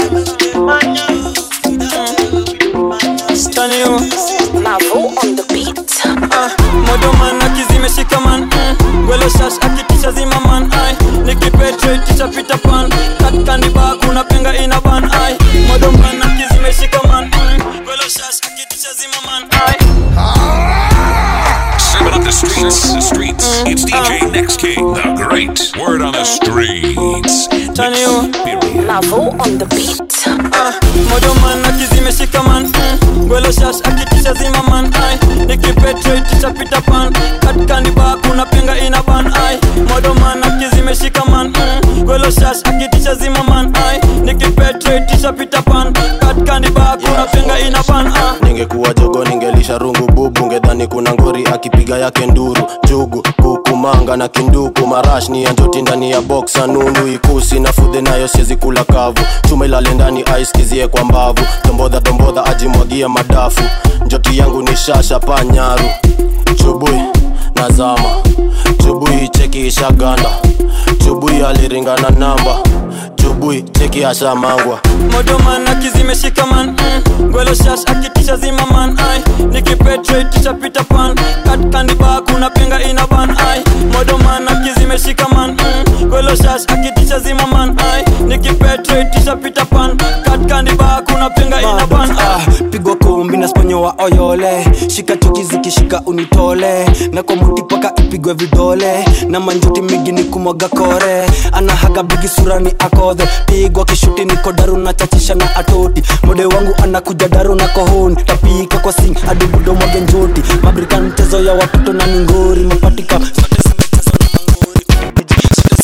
uh. Tani yo. on the beat. Uh, modoman akizimeshika man mm. gwelo shash akitisha zima man ai nikipetrate pita pan katikani ba kuna penga ina ban ai modoman akizimeshika man mm. gwelo shash akitisha zima man ai Serving up the streets, the streets. It's DJ Next King, the great word on the streets. Tani yo. Lavo on the beat. Uh, modoman akizimeshika man mm. gwelo shash akitisha zima man ai nikipetrate pita pan katikani ba kuna penga ina ban ai modoman akizimeshika man mm. gwelo shash akitisha zima man ai nikipetrate pita pan katikani ba kuna penga ina ban ai ningekuwa jogo ningelisha rungu bubu ngedhani kuna ngori akipiga yake nduru jugu kukumanga na kinduku marash ni ya njoti ndani ya boksa nundu ikusi na fudhe nayo siezi kula kavu chuma ilale ndani aiskizie kwa mbavu tombodha tombodha ajimwagie madafu njoti yangu ni shasha panyaru chubui nazama chubui cheki ishaganda chubui aliringana namba chubui cheki ashamangwa modoman akizimeshika man mm. gwelo shash akitisha zima man ai nikipetrate pita pan katikani ba kuna penga ina ban ai modoman akizimeshika man mm. gwelo shash akitisha zima man ai nikipetrate pita pan katikani ba kuna penga ina ban ai pigwa kumbi na sponyo wa oyole shika chuki zikishika unitole na kwa muti paka ipigwe vidole na manjuti migi ni kumwaga kore anahaga bigi surani akodhe pigwa kishuti niko daru na chachisha na atoti mode wangu anakuja daru na kohoni tapika kwa sing hadi budo mwage njoti mabrika mchezo ya watoto na ningori mapatika zote zimechezwa na mangori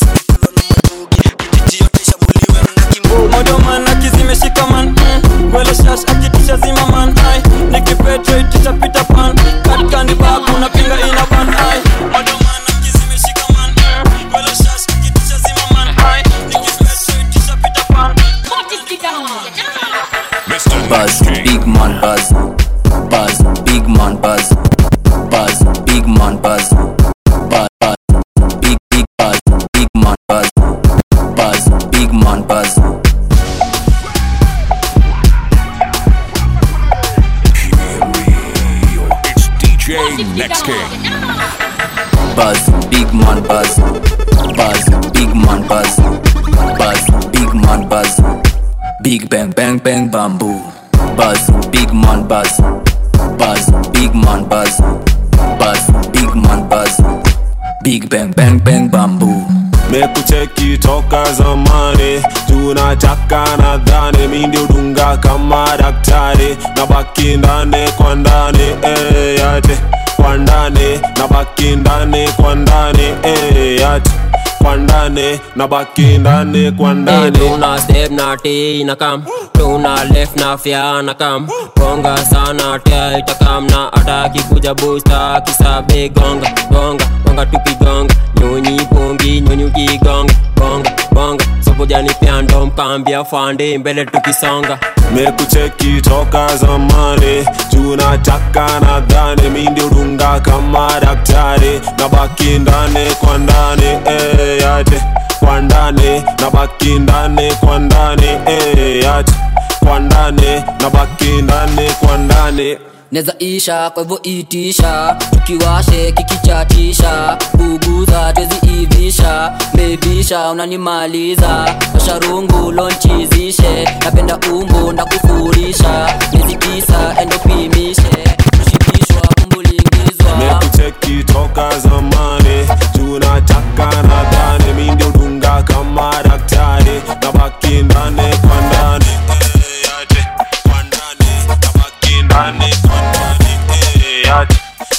modoman akizimeshika man mm. gwelo shash akitisha zima man ai nikipetrate pita pan katikani ba kuna pinga ina ban ai modoman akizimeshika man mm. gwelo shash akitisha zima man ai nikipetrate pita pan Buzz, big man buzz, buzz, big man buzz, buzz, big man buzz. man buzz buzz big man buzz buzz big man buzz big bang bang bang bamboo buzz big man buzz buzz big man buzz buzz big man buzz big bang bang bang bamboo mekucheki toka zamani tunataka nadhani mi ndio dunga kama daktari na baki ndani kwa ndani eh, yate kwa ndani na baki ndani kwa ndani eh, yate kwa ndani na baki ndani kwa Hey, ndani tuna step na T na kam tuna left na fya na kam gonga sana tia itakam na ataki kuja busta kisabe gonga gonga gonga tukigonga nyonyi pombi nyonyi ukigonga gonga gonga sokojani pia ndo mkambia fande mbele tukisonga mekucheki toka zamani tunataka nadhani mi ndio dunga kama daktari na baki ndani kwa ndani eh, yate kwa ndani na baki ndani kwa ndani eh, yate kwa ndani na baki ndani kwa ndani neza isha kwa hivyo itisha tukiwashe kikichatisha kuguza twezi ivisha bebisha unanimaliza washarungu lonchizishe napenda umbu ndakufurisha miezi tisa endopimishe kushikishwa kumbulingizwa mekucheki toka zamani tunataka nadhani mi ndio dunga kama daktari na baki ndani kwa ndani eh, yate kwa ndani na baki ndani kwa ndani eh, yate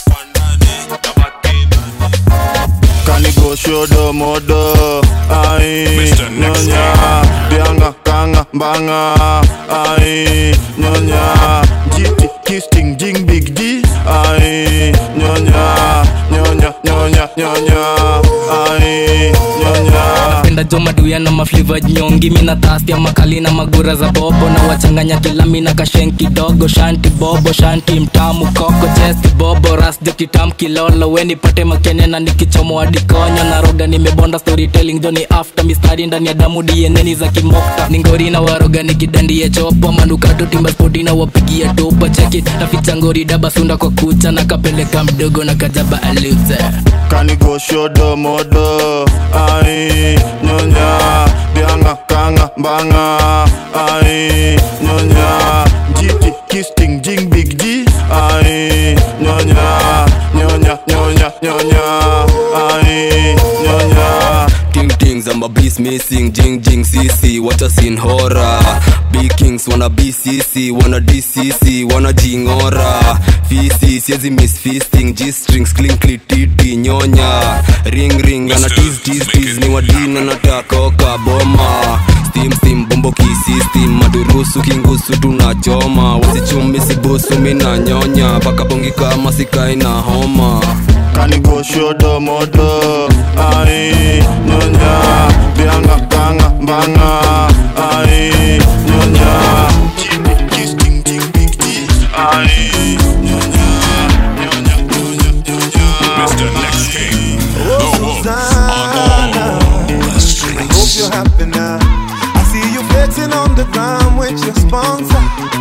kanigoshodo modo ai nyonya bianga kanga mbanga ai nyonya jiti kisting jing big d ai nyonya nyonya nyonya nyonya ai nyonya napenda jo maduya na mafliva nyongi mina tastia makali na magura za bobo na wachanganya kila mina kashen kidogo shanti bobo shanti mtamu koko chesti bobo ras jo kitam kilolo weni pate makene na nikichomo adikonyo na roga nimebonda storytelling joni after mistari ndani ya damu dieneni za kimokta ningori na waroga nikidandie chopo manukato timba spoti na wapigia topa cheki naficha ngori daba sunda kwa kucha na kapeleka mdogo na kajaba aluze kanigoshodo modo ai nyonya bianga kanga mbanga ai nyonya jiti kisting jing big d ai nyonya nyonya nyonya nyonya ai nyonya Ting tings, I'm a beast missing, jing jing CC, what a scene horror. Big kings wanna BCC, wanna DCC, wanna jingora. Fisi, siezi miss feasting, G strings, clinkly titi, nyonya. Ring ring, ana tease tease tease, ni wadina nataka oka boma. Steam steam, bombo kisistem, madurusu kingusu tunachoma. Wasichumi sibusu, mina nyonya, paka bongi kama sikai na homa. kanigoshodo modo ai nyonya bianga kanga mbanga ai nyonya jiti kisting jing big d ai nyonya nyonya nyonya nyonya Mr. Next King. Oh, Susanna, I hope you're happy now. I see you flexing on the ground with your sponsor.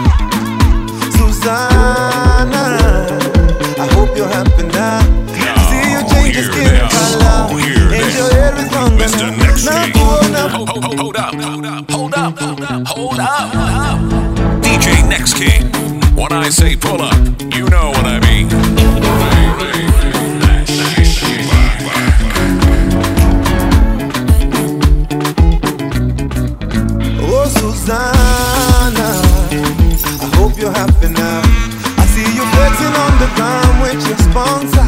Susanna, I hope you're happy now. I see you change your skin color. And your hair is longer Mr. now. Next Now King. go now. Hold up, hold up, hold up, hold up, hold up. DJ Next King. When I say pull up, you know what I mean. Oh, Susanna, I hope you're happy now. I see you flexing on the ground with your sponsor.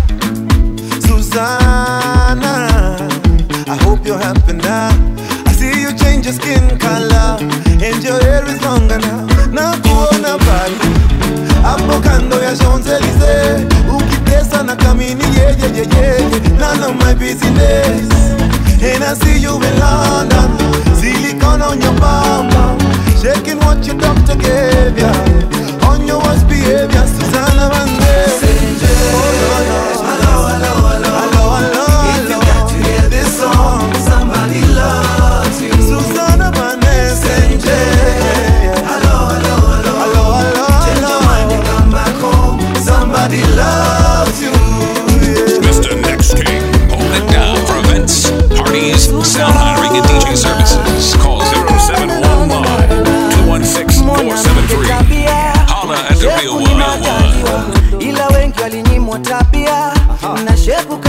Susanna, I hope you're happy now. I see you change your skin color and your hair is longer now. Na kuona bali hapo kando ya Champs-Elysees ukitesa na kamini yeah, yeah, yeah, yeah. None of my business And I see you in London Silicone on your bum bum. Shaking what your doctor gave ya On your worst behavior Susanna Vande Somebody loves you. Susanna Vande Hello, hello, hello. Hello, hello, Change your mind and come back home. Somebody loves you. Mr. Next King. Hold it down.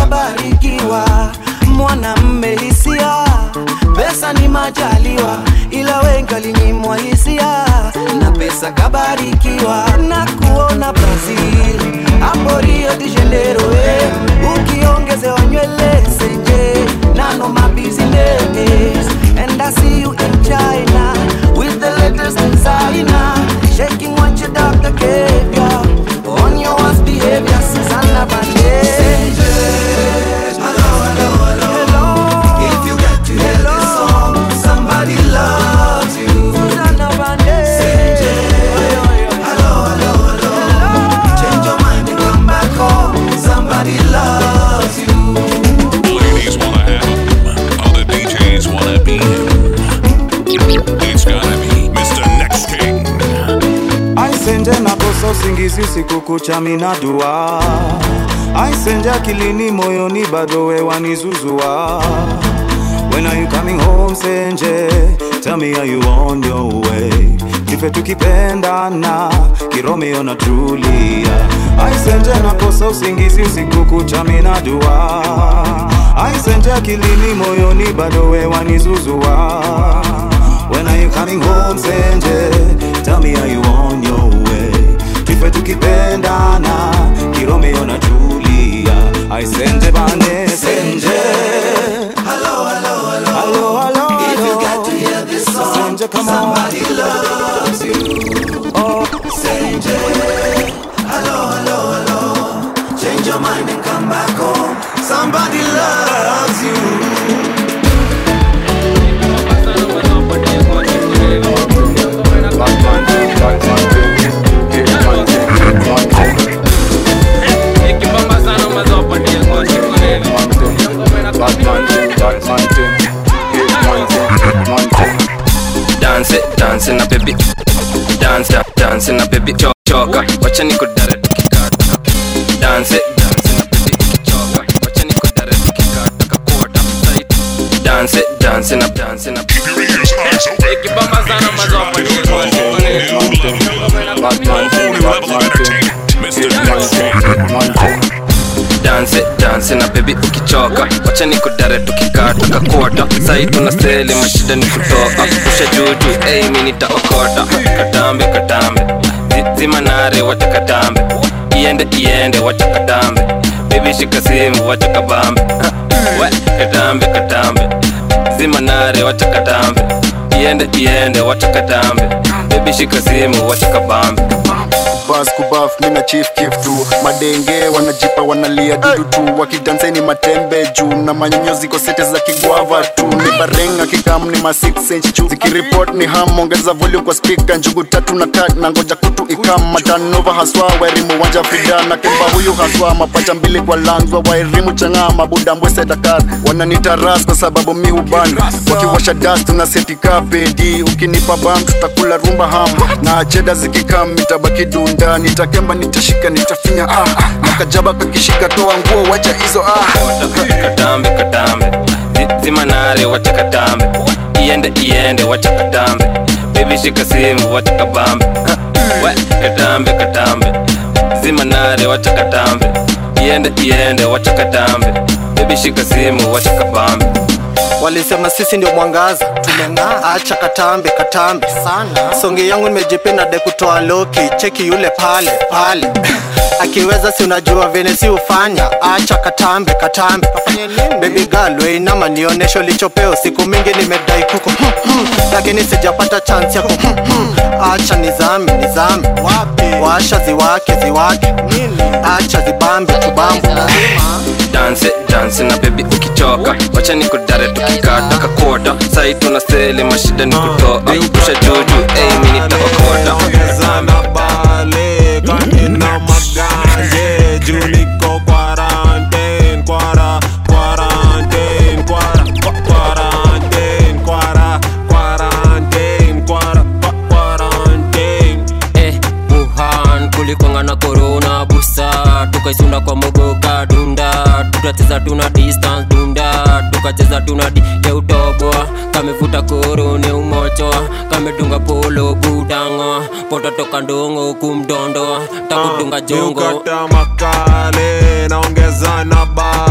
kabarikiwa mwanamme hisia pesa ni majaliwa ila wengi walinyimwa hisia na pesa kabarikiwa na kuona brazil hapo rio de janeiro eh. ukiongezewa nywele senje nano mabusiness and i see you in china with the latest designer shaking what your doctor gave ya on your worst behavior Susanna Banderas hello hello hello if you get to hear this song somebody loves you Susanna Banderas hello hello hello change your mind and come back home somebody loves you Ladies wanna have him. Other DJs wanna be him. It's gotta be Mr. Next King. aisenje nakosa usingizi usiku kucha minadua aisenje akilini moyoni bado wewanizuzua When are you coming home senje Tell me are you on your way Kife tukipendana Kiromeo na Julia Aisenje nakosa usingizi usiku kucha minadua Aisenje akilini moyoni bado wewanizuzua When are you coming home senje Tell me are you on your way Kife tukipendana Kiromeo na Julia Aisenje bane senje hello hello hello Hello, hello, if you hello. get to hear this song Stranger, come on. somebody loves you oh Senje hello hello hello change your mind and come back home somebody loves you dance dance na baby dance da- dance na baby Cho- choka wacha nikudare tukikata dance dance na baby choka wacha nikudare tukikata kakota side dance dance na dance na Ikibamba sana mazopa dance dance na baby ukichoka wacha nikudare tukikata kakota sai tuna seli mashida ni kutoka usha juju ei mi nitaokota katambe katambe Zi- zima nare wacha katambe iende iende wacha katambe baby shika simu wacha kabambe we katambe katambe zima nare wacha katambe iende iende wacha katambe baby shika simu wacha kabambe bas kubaf mina chief kif tu madenge wanajipa wanalia dudu tu wakidanseni matembe juu na manyonyo ziko sete za kigwava tu ni barenga kikam ni ma 6 inch juu zikiripot ni ham ongeza volume kwa speaker njugu tatu na kat na ngoja kutu ikam matanova haswa wairimu wanja frida na kemba huyu haswa mapacha mbili kwa langwa wairimu chang'aa mabuda mbwese dakar wananita ras kwa sababu mi huban wakiwasha das tuna setika pedi ukinipa bam tutakula rumba ham na cheda zikikam itabaki dunda nitakemba nitashika nitafinya ah na kajaba kakishika toa nguo wacha hizo ah katambe katambe Zi- zima nare wacha katambe iende iende wacha katambe baby shika simu wacha kabambe Ha, we katambe katambe zima nare wacha katambe iende iende wacha katambe baby shika simu wacha kabambe walisema sisi ndio mwangaza tumeng'aa acha katambe katambe sana songi yangu nimejipenda de kutoa loki cheki yule pale pale akiweza si unajua vene si ufanya acha katambe katambe baby girl weinama nionesho lichopeo siku mingi nimedai kuku hmm, hmm, lakini sijapata chance yako hmm, hmm. acha nizame nizame washa ziwake ziwake acha zibambe tubambe dance dance na baby ukichoka wacha nikudare tukikata kakota sai tuna seli mashida ni kutoa usha juju ei mi nitaokota sana bale kanina maganje juu niko quarantine kwara quarantine kwara kwa- quarantine kwara quarantine kwara kwa- quarantine eh, Wuhan kulikwanga na corona busa tukaisunda kwa mogoka dunda tukacheza tuna distance dunda tukacheza tuna di ya utoboa kamevuta korone umochoa kamedunga polo budango poto toka ndongo kumdondoa takudunga jongo miukata makale naongeza na bale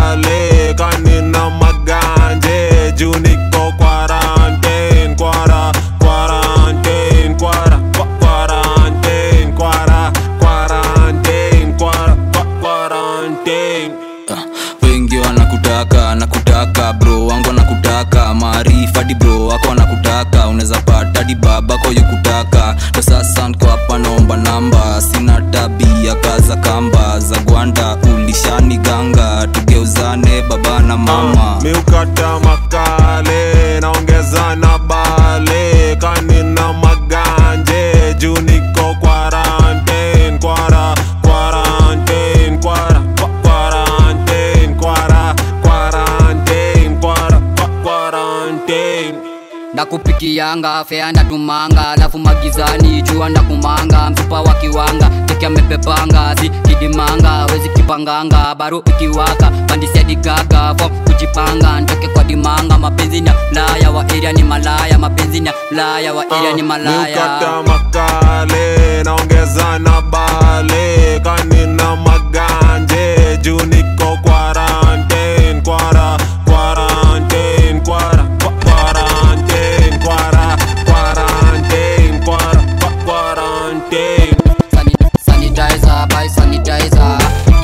bale kanina maganje juu niko quarantine kwara quarantine kwara kwa- quarantine kwara quarantine kwara kwa- quarantine wengi wanakutaka nakutaka bro wangu wanakutaka maarifa di bro wako wanakutaka unaweza pata di babako yukutaka ndo sasa nko hapa naomba namba sina tabia kaza kamba za gwanda ulishani ganga tugeuzane baba na mama miukata makale naongeza na bale kanina maganje juu niko quarantine kwara quarantine kwara kwa- quarantine kwara quarantine kwara kwa- quarantine ndakupikianga fea ndatumanga alafu magizani jua ndakumanga mfupa wa kiwanga teki amepepanga si kidimanga wezi kipanganga baro ikiwaka pandisiadigaga fom kujipanga ntoke kwa dimanga mapenzi na mlaya wa eria ni malaya mapenzi na mlaya wa eria ni malaya miukata makale naongeza na bale kanina maganje juu niko quarantine kwara quarantine kwara kwa- quarantine kwara quarantine kwara kwa- quarantine sanitizer by sanitizer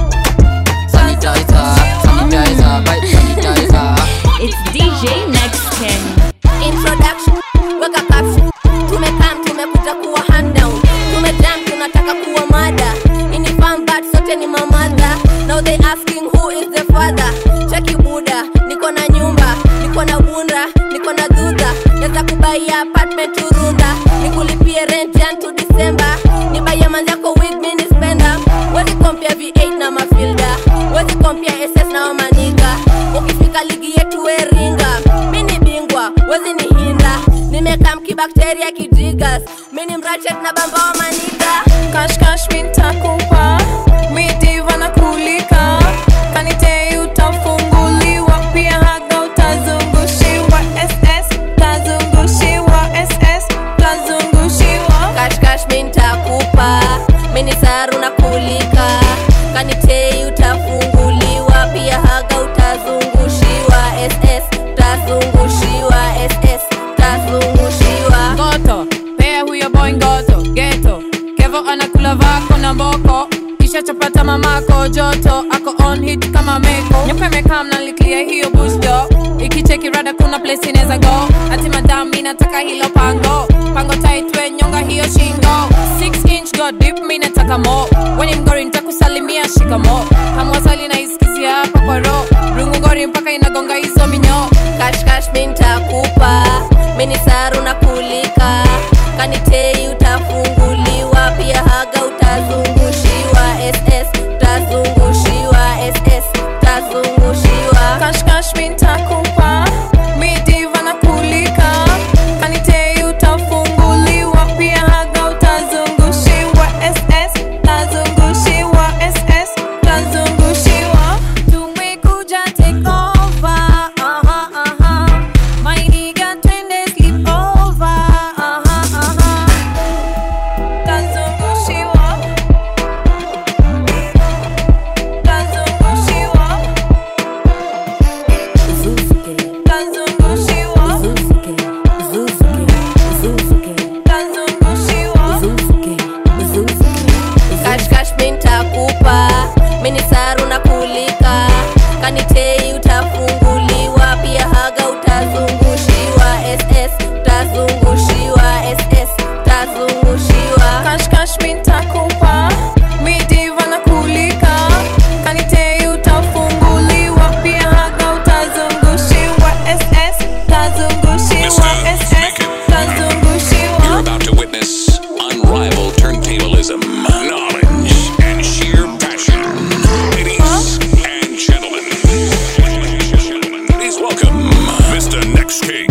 sanitizer sanitizer by sanitizer It's DJ Next Ken. introduction weka caption tumekam tumekuja kuwa hand down tumejam tunataka kuwa mada inifam but sote ni mamadha now they asking who is the father cheki buda niko na nyumba niko na bunda niko na dhudha naweza kubaia apartment turunda nikulipie rent jan to december nibaia manzako wig mini spenda wezi kompia v8 na mafilda wezi kompia ss na wamaniga ukifika ligi yetu weringa mini bingwa wezi ni hinda nimekaa mkibakteria kijigas mini mrachet na bamba wa maniga kashkash mintakupa midiva na kulika kanite utafunguliwa pia haga utazungushiwa ss tazungushiwa ss tazungushiwa kashkash mintakupa mini saru na kulika kanitei utafunguliwa pia haga utazungushiwa ss tazungushiwa ss tazungushiwa ngoto pea huyo boy ngoto geto kevo anakula vako na mboko kisha chapata mamako joto ako on hit kama meko nyoka imekaa mnaliklia hiyo busto ikicheki rada kuna place inaweza go ati madam inataka hilo pango pango taitwe nyonga hiyo shingo 6 inch go deep mi nataka mo weni mgori nitakusalimia shikamo hamwasali na iskizia hapa kwa ro rungu ngori mpaka inagonga hizo minyo kashkash mintakupa mini saru na kulika kanitei utafunguliwa pia haga utazungushiwa ss tazungushiwa ss tazungushiwa kashkash mintakupa midiva na kulika kanitei utafunguliwa pia haga utazungushiwa ss tazungushiwa ss tazungushiwa tumekuja take over aha aha my nigga twende sleep over aha aha tazungushiwa tazungushiwa tazungushiwa kashkash mintakupa mini saru na kulika kanitei utafunguliwa pia haga utazungushiwa ss tazungushiwa ss tazungushiwa kashkash mintakupa midiva na kulika kanitei utafunguliwa pia haga utazungushiwa ss tazungushiwa ss tazungushiwa You're about to witness unrivaled turntablism, knowledge, and sheer passion. Ladies and gentlemen, please welcome Mr. Next King.